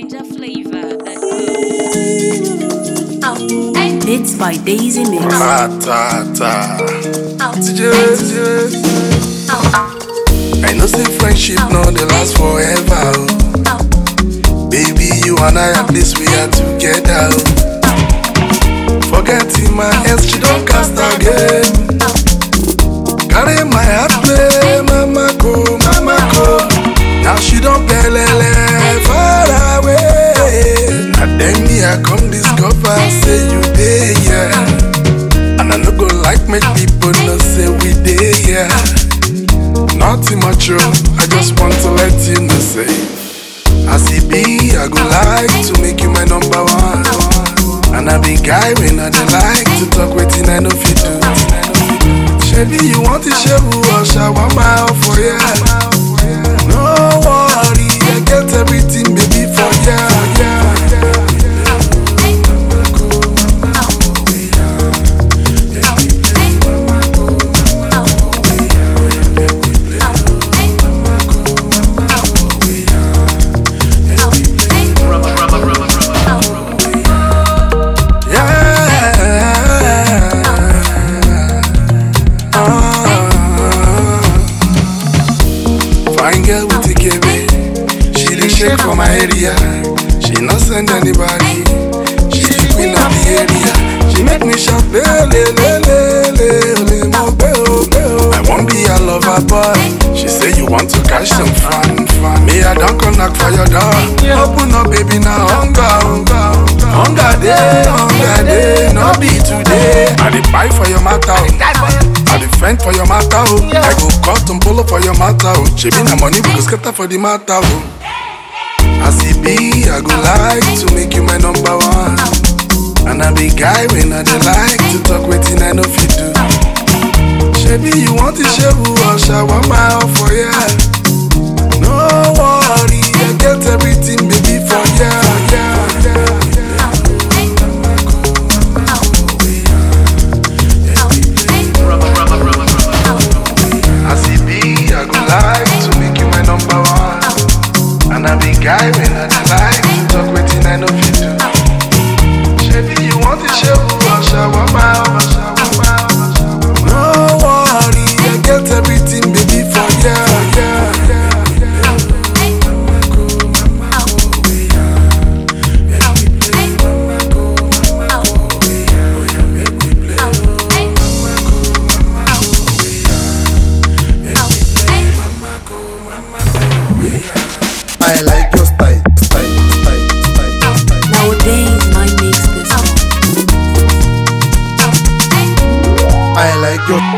Ninja flavor. That Bits by Daisy Mix. Ta ta ta. TJ, TJ. I know say friendship no dey last forever. oh. Baby, you and I at least we are together. oh. Forgetting my ex, she don't cast again. Carry my heart play, mama go, mama go. Now she don't pelele far away. Now then me I come discover say you dey here, and I no go like make people know say we dey here. Nothing much, oh, I just want to let you know say. As it be, I go like to make you my number one. And I be guy when I dey like to talk wetin I know fit do. Shebi you want to share or shower my off for ya? No worry, I get everything baby for ya. Yeah. Ah. Fine girl with the KB. She dey shake for my area. She not send anybody. She the queen of the area. She make me shout le le le le le le mo be o be o. I won't be a lover boy. She say you want to catch some fun fun. Me I don't come knock for your door. Open up baby now hunger hunger hunger day hunger day no be today. I dey buy for your matter. oh. I dey fend for your matter. Oh. I go cut and polo for your matter. Oh. Shebi na money we go scatter for the matter. Oh. As it be, I go like to make you my number one. And I be guy when I dey like to talk wetin I know fit do. Shebi you want to share or shower my off for ya? No worry, I get everything baby for ya. Yeah, yeah, As it be, I go like to make you my number one. And I be guy when I dey like to talk wetin I know fit do. Shebi you want to share or shower my off? No worry, I get everything baby for ya. Yeah, yeah, I like your style, style, style, style, style. Nowadays, my mix this one. I like your